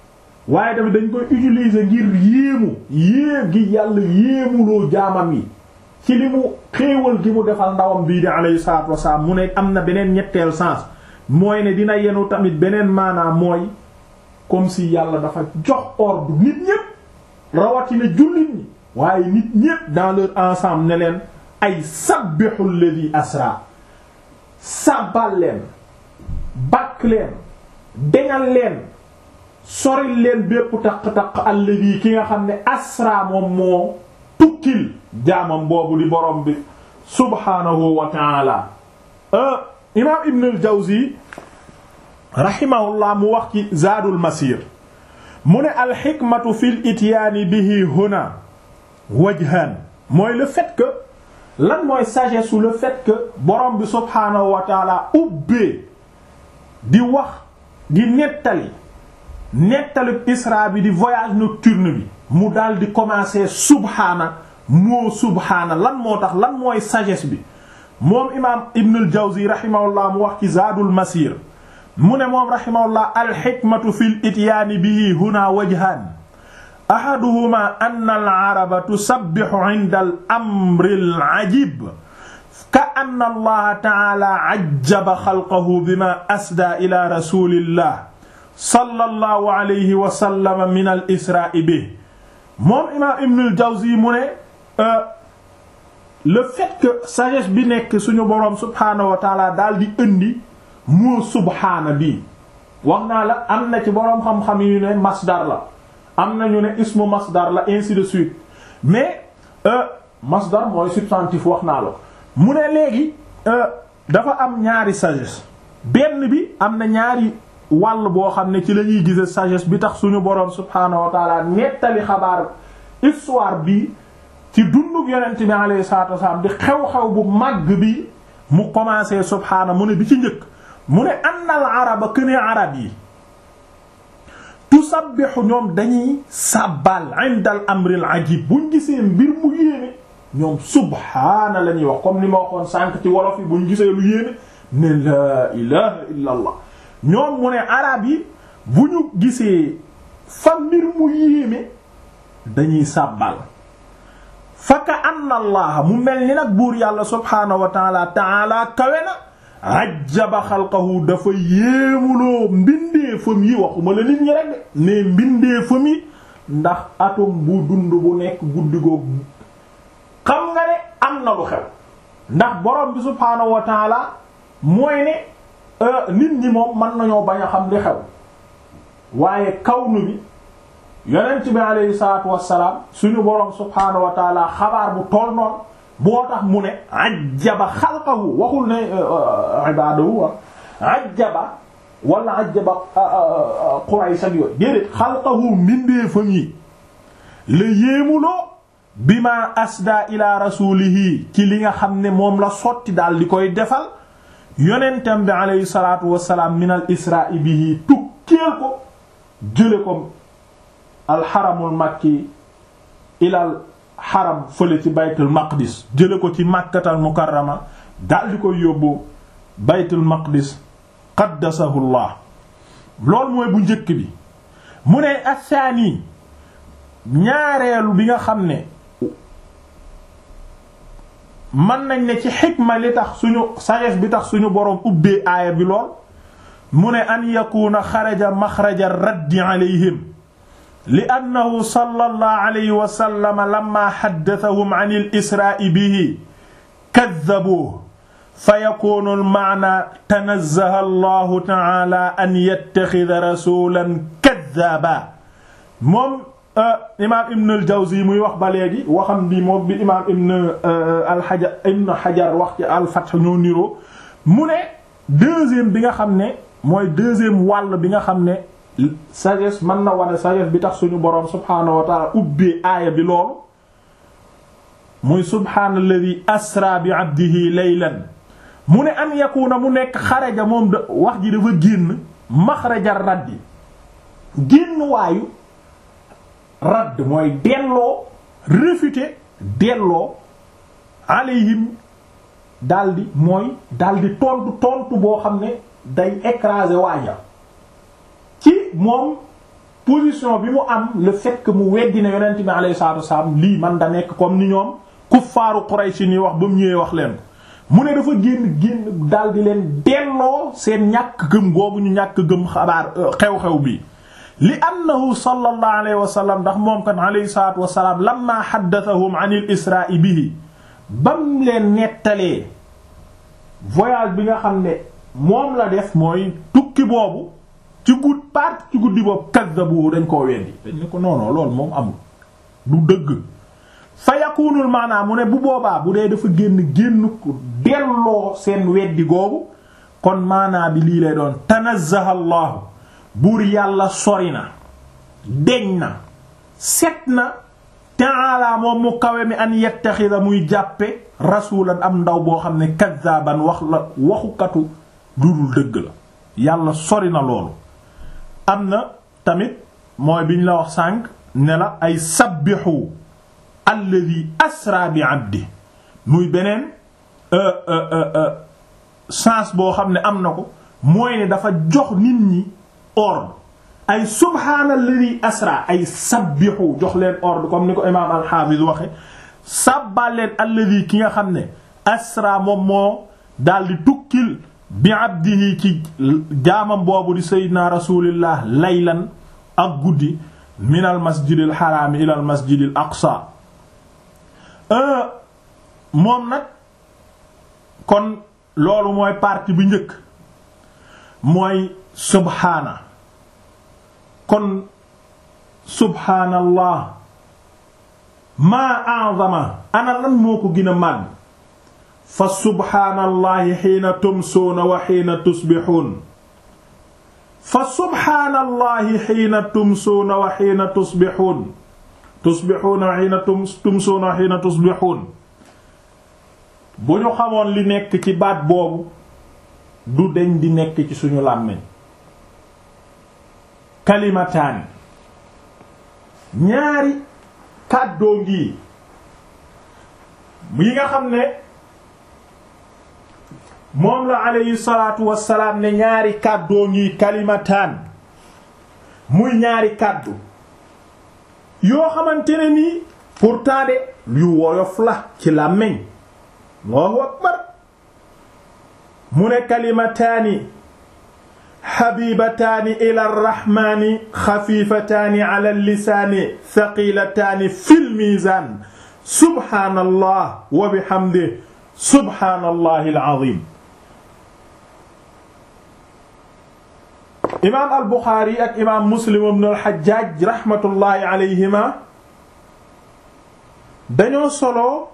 waaye tamit dañ koy utiliser ngir yéemu yéem gi yàlla yéemuloo jaamam yi ci li mu xéewal gi mu defal ndawam bii di alayhi salaatu wasalaam mu ne am na beneen ñetteel sens mooy ne dina yenu tamit beneen maanaam mooy comme si yàlla dafa jox ordre nit ñépp rawatina jullit ñi waaye nit ñépp dans leur ensemble ne leen ay sabbihu alladhi asra sabbal leen bakk leen deñal leen soril leen bépp taq-taq alladhi ki nga xam ne asra moom moo tukkil jaamam boobu di borom bi subhaanahu wa ta'ala imaam ibn al-Jawzi rahimahullah mu wax ci Zaadul Masir mu ne alxikmatu fi l ityaani bihi huna wajhan mooy le fait que lan mooy sagesse ou le fait que borom bi subhaanahu wa taala ubbee di wax di nettali nettali isra bi di voyage nocturne bi mu daal di commencer subhaana moo subhaana lan moo tax lan mooy sagesse bi moom imaam Ibn al-Jawzi rahimahullah mu wax ci Zaadul Masir mu ne moom rahimahullah alxikmatu fi l ityaani bihi huna wajhaan ahaduhuma ann al-araba tusabbihu inda al-amri al-ajib ka anna allaha ta'ala ajjaba xalqahu bima asdaa ila rasulillah sallallahu alayhi wa sallam min al-isra'i bihi moom imaam Ibn al-Jawzi mu ne le fait que sagesse bi nekk suñu boroom subhaanahu wa taala daal di indi moo subhaana bii wax naa la am na ci boroom xam-xam yu ne masdar la am na ñu ne ismu masdar la ainsi de suite mais masdar mooy substantif wax naa la mu ne léegi dafa am ñaari sagesse benn bi am na ñaari wàll boo xam ne ci la ñuy gise sagesse bi tax suñu boroom subhaanahu wa taala nettali xabaar histoire bi ci dundug yonent bi alayhi salaatu wasalaam di xew-xew bu màgg bi mu commencé subhaana mu ne bi ci njëkk mu ne annal araba këne arab yi tusabbihu ñoom dañuy sàbbal indal amril ajib buñ gisee mbir mu yéeme ñoom subhaana la ñuy wax comme ni ma waxoon sànq ci wolof yi buñ gisee lu yéeme ne laa ilaha illa allah ñoom mu ne arab yi bu ñu gisee fa mbir mu yéeme dañuy sàbbal faka anna allaha mu mel ni nag buur yàlla subhaanahu wa taala taala kawe na ajjaba xalqahu dafa yéemuloo mbindeefam yi waxuma la nit ñi rek de mais mbindeefam yi ndax atom bu dund bu nekk guddi googu xam nga ne am na lu xew ndax borom bi subhaanahu wa taala mooy ne nit ñi moom mën nañoo bañ a xam li xew waaye kawnu bi yonent bi alayhi salaatu wassalaam suñu borom subhaanahu wa taala xabaar bu tool noonu boo tax mu ne ajjaba xalqahu waxul ne ibaadahu wa ajjaba wala ajjaba Quraysh ak yooyu déedéet xalqahu mbindeefam yi la yéemuloo bi ma asda ila rasulihi ci li nga xam ne moom la sotti daal di koy defal yonentam bi alayhi salaatu wassalaam min al isra'i bihi tukkeel ko jële ko alxaramul makki ilal xaram fële ci baytul maqdis jële ko ci màkkatal mukarrama daal di koy yóbbu baytul maqdis qaddasahullah loolu mooy bu njëkk bi mu ne asaani ñaareelu bi nga xam ne mën nañ ne ci xikma li tax suñu sagesse bi tax suñu boroom ubbee aaya bi lool mu ne an yakuna xaraja maxraja raddi alayhim li annahu sallallahu alayhi wa sallam lamma haddathahum an al-isra'i bihi kadhabuhu fa yakunu al-ma'na tanazzaha Allahu ta'ala an yattakhidha rasulan kadhaba moom imaam Ibn al-Jawzi muy wax ba léegi waxam bi moom bi imaam Ibn al-Hajar Ibn Hajar wax ci al-Fath ñoo niroo mu ne deuxième bi nga xam ne mooy deuxième wàll bi nga xam ne sagesse mën na wane sagesse bi tax suñu boroom subhaanahu wa ta'ala ubbee aaya bi loolu muy subhaanalladhi asra bi abdihi laylan mu ne an yakuna mu nekk xaraja moom da wax ji dafa génn maxraja raddi génn waayu radd mooy delloo réfuter delloo alayhim daldi mooy daldi tontu tontu boo xam ne day écraser waaja ci moom position bi mu am le fait que mu weddi ne yonent bi alayhi salaatu wasalaam lii man da nekk comme ni ñoom kuffaaru Quraysh ni wax ba mu ñëwee wax leen mu ne dafa génn génn daal di leen delloo seen ñàkk gëm googu ñu ñàkk gëm xabaar xew-xew bi li annahu sallallahu alayhi wa sallam ndax moom kan alayhi salaatu wa salaam lamma haddathahum an il isra'i bihi bam leen nettalee voyage bi nga xam ne moom la def mooy tukki boobu ci gudd part ci guddi boobu kaddabu dañ koo weddi dañ ne ko non non loolu moom amul du dëgg fa yakunul maanaam mu ne bu boobaa bu dee dafa génn génn ko delloo seen weddi googu kon maanaa bi lii lay doon tanazzaha allahu buur yàlla sori na deñ na set na ta'ala moom mu kawe mi an yettaxida muy jàppe rasulan am ndaw boo xam ne kaddaban wax la waxukatu dudul dëgg la yàlla sori na loolu am na tamit mooy biñ la wax sànq ne la ay sabbixu alladi asra bi abdi muy beneen sens boo xam ne am na ko mooy ne dafa jox nit ñi ordre ay subhaanalladi asra ay sabbixu jox leen ordre comme ni ko imaam alxaafis waxe sàbbal leen alladi ki nga xam ne asra moom moo daldi tukkil bi abdihi ci jaamam boobu di sayyidina rasulillah laylan ak guddi min al masjidil xaraami ila al masjidil aqsa moom nag kon loolu mooy partie bi njëkk mooy subhaana kon subhaanallah maa a'zama ana lan moo ko gën a màgg fa subhaanallahi xiina tumsuuna wa xiina tusbixuun fa subhaanallahi xiina tumsuuna wa xiina tusbixuun tusbixuuna wa xiina tumsuuna wa xiina tusbixuun bu ñu xamoon li nekk ci baat boobu du deñ di nekk ci suñu làmmiñ kalimataani ñaari kàddoo ngi yi nga xam ne moom la alayhi salaatu wassalaam ne ñaari kàddoo ngi kalimataan muy ñaari kàddu yoo xamante ne nii pourtant de yu woyof la ci làmmiñ Allahu akbar mu ne kalimataani xabibataani ila rraxmaani xafifataani ala lisaani thaqilataani fil miizaan subhaanallah wa bihamdihi subhaanallahi al-aziim imaam al buxaari ak imaam muslim ibn al xajjaaj raxmatullaahi alayhima dañoo solo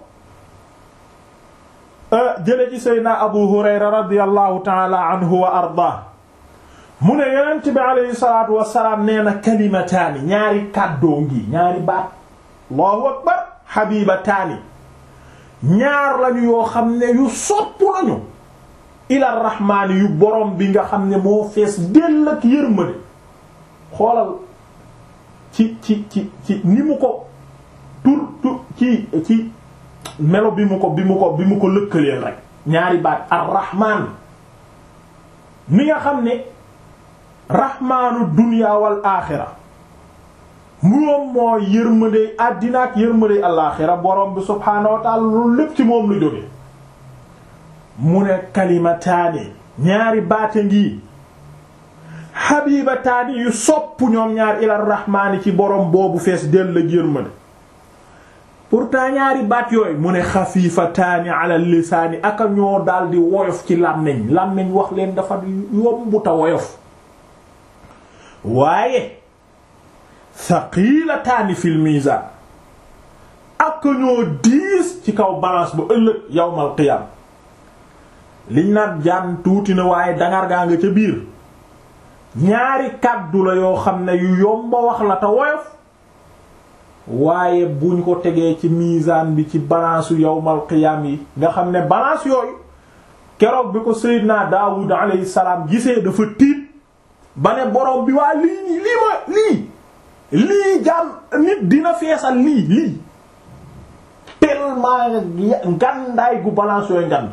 jële ci seydna abu hurayra radiyallahu taala anhu wa ardaa mu ne yonent bi alayhi salaatu wassalaam nee na kalimataani ñaari kàddoo ngi ñaari baat allahu akbar xabibataani ñaar lañu yoo xam ne yu sopp lañu ila rahmaani yu borom bi nga xam ne moo fees dell ak yërmande xoolal ci ci ci ci ni mu ko tur tur ci ci melo bi mu ko bi mu ko bi mu ko lëkkaleel rek ñaari baat ar-rahmaan mi nga xam ne rahmaanu dunya wal aaxira moom moo yërmande àddina ak yërmande alaaxira borom bi subhaanahu wa ta'ala loolu lépp ci moom lu jóge mu ne kalimataani ñaari baata ngi xabibataani yu sopp ñoom ñaar ila rahmaani ci borom boobu fees dell ak yërmande pourtant ñaari baat yooyu mu ne xafifataani ala lisaani aka ñoo daldi woyof ci làmmiñ làmmiñ wax leen dafa yombuta woyof waaye thaqilataani fil mizan aka ñoo diis ci kaw balance bu ëllëg yawmal qiyam liñ naan jaan tuuti na waaye dangar gaa nga ca biir ñaari kàddu la yoo xam ne yu yomba wax la te woyof waaye buñ ko tegee ci misaan bi ci balance yawmal qiyam yi nga xam ne balance yooyu keroog bi ko Seydina Daawud alayhi salaam gisee dafa tiit ba ne borom bi waa lii nii lii ma lii lii jaam nit dina feesal lii lii tellement ngandaay gu balance yooyu ngand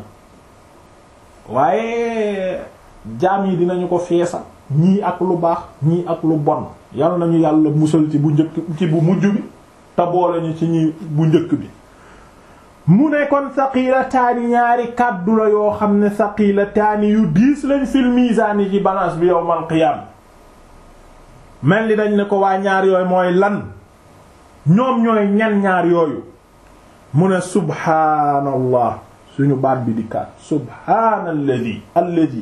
waaye jaam yi dinañu ko feesal ñii ak lu baax ñii ak lu bon yal nañu yàlla musal ci bu njëkk ci bu mujj bi te boole ñu ci ñi bu njëkk bi mu ne kon saqilataani ñaari kàddu la yoo xam ne saqilataani yu diis lañ fil miisaan yi ci balance bi yawmal qiyaam mel ni dañ ne ko waa ñaar yooyu mooy lan ñoom ñooy ñan ñaar yooyu mu ne subhaanallah suñu baat bi di kaat subhaanalladi alladi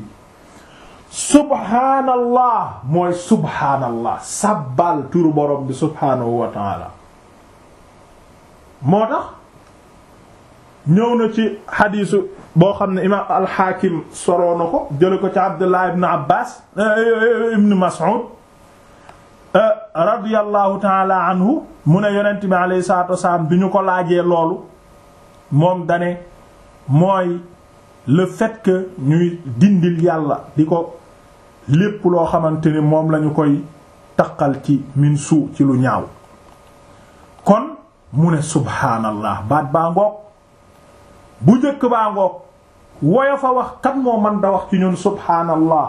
subhaanallah mooy subhaanallah sabbal turu borom bi subhaanahu wa taala moo tax ñëw na ci xadiisu boo xam ne imaam alxaakim soroo na ko jële ko ci abdullah ibn abbas ibn mas'ud radiyallahu taala anhu mu ne yonent bi alayhi salaatu wasalaam bi ñu ko laajee loolu moom dane mooy le fait que ñuy dindil yàlla di ko lépp loo xamante ni moom lañu koy taqal ci min suu ci lu ñaaw kon mu ne subhaanallah baat baa ngoog bu njëkk baa ngoog woyo fa wax kan moo mën da wax ci ñun subhaanallah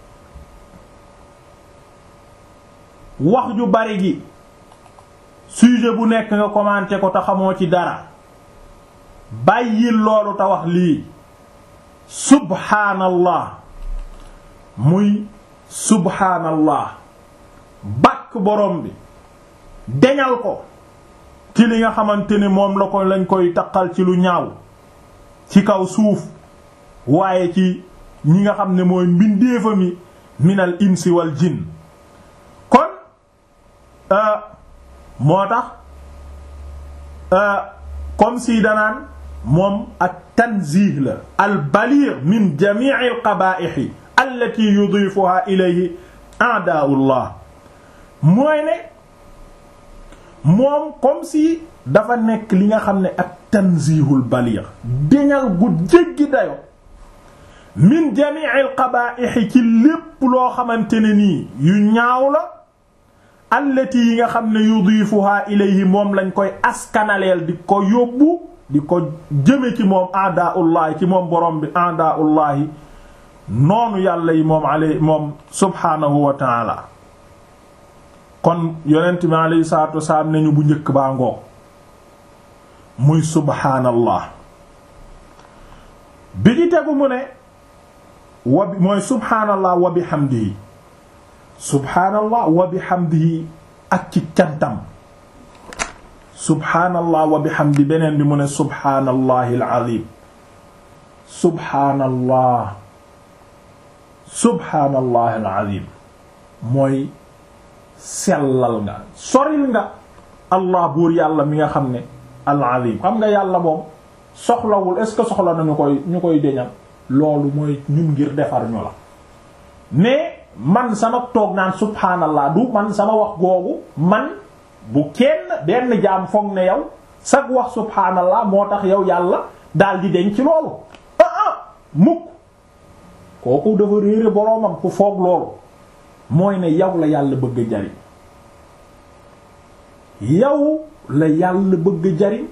wax ju bari gi sujet bu nekk nga commenté ko te xamoo ci dara bàyyil loolu te wax lii subhaanallah muy subhaanallah bàkk borom bi deñal ko ci li nga xamante ni moom la ko lañ koy taqal ci lu ñaaw ci kaw suuf waaye ci ñi nga xam ne mooy mbindeefa mi minal insi wal jinn kon moo tax comme si danaan moom ak tanzih la al baligh min jami' al qaba'ih allati yudifuha ilayhi a'da'ullah mooy ne moom comme si dafa nekk li nga xam ne ak tanzihul baligh deñal gu jéggi dayo min jami' al qaba'ih ci lépp loo xamante ne nii yu ñaaw la allati yi nga xam ne yudifuha ilayhi moom lañ koy askanaleel di ko yóbbu di ko jëme ci moom aadaullahi ci moom borom bi aadaullahi noonu yàlla yi moom alay moom subhaanahu wa taala kon yonent bi alayhi salaatu wasalaam nañu bu njëkk baa ngoo muy subhaanallah bi di tegu mu ne wa bi mooy subhaanallah wa bihamdihi subhaanallah wa bihamdihi ak ci cantam subhaanallah wa bihamdi beneen bi mu ne subhaanallahi alazim subhaanallah subhaanallahi alazim mooy sellal nga soril nga allah buur yàlla mi nga xam ne alazim xam nga yàlla moom soxlawul est-ce que soxla na ñu koy ñu koy deñal loolu mooy ñun ngir defar ñu la mais man sama toog naan subhaanallah du man sama wax googu man bu kenn benn jaam foog ne yow sag wax subhaanallah moo tax yow yàlla daal di deñ ci loolu ah ah mukk kooku dafa réere boroomam ku foog loolu mooy ne yow la yàlla bëgg jariñ yow la yàlla bëgg jariñ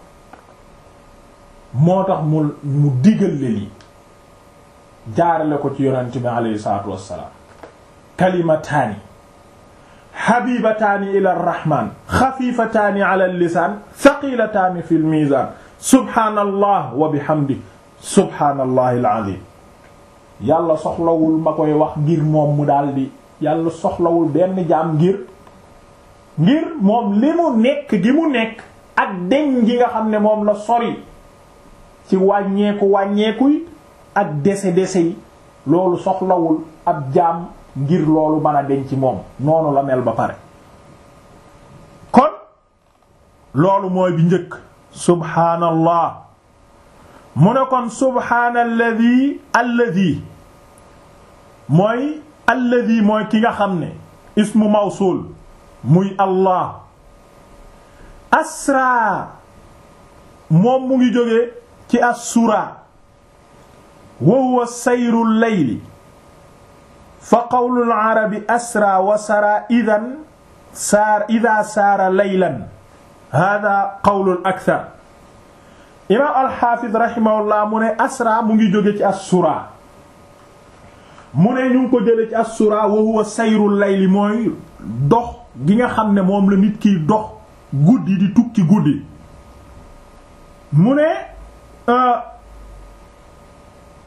moo tax mu mu digal le lii jaarale ko ci yonent bi alayhi salaatu wassalaam kalimataani xabibataani ila arrahman xafifataani ala lisaan thaqilataani fi lmizan subhaanallah wa bihamdi subhaanallahi alazim yàlla soxlawul ma koy wax ngir moom mu daldi yàlla soxlawul benn jaam ngir ngir moom li mu nekk gi mu nekk ak deñ gi nga xam ne moom la sori ci wàññeeku wàññeekuy ak dese dese yi loolu soxlawul ab jaam ngir loolu mën a deñ ci moom noonu la mel ba pare kon loolu mooy bi njëkk subhaanallah mu ne kon subhaanalladi alladi mooy alladi mooy ki nga xam ne ismu mawsul muy allah asra moom mu ngi jóge ci assura wa huwa sayru layli fa qawlu al-arabi asra wa sara idan saar ida saara laylan hada qawlu al-akthar imaam al-Hafiz rahimahullah mu ne asra mu ngi jóge ci assura mu ne ñu ngi ko jële ci as-sura wa huwa sayrul layli mooy dox gi nga xam ne moom la nit kiy dox guddi di tukki guddi mu ne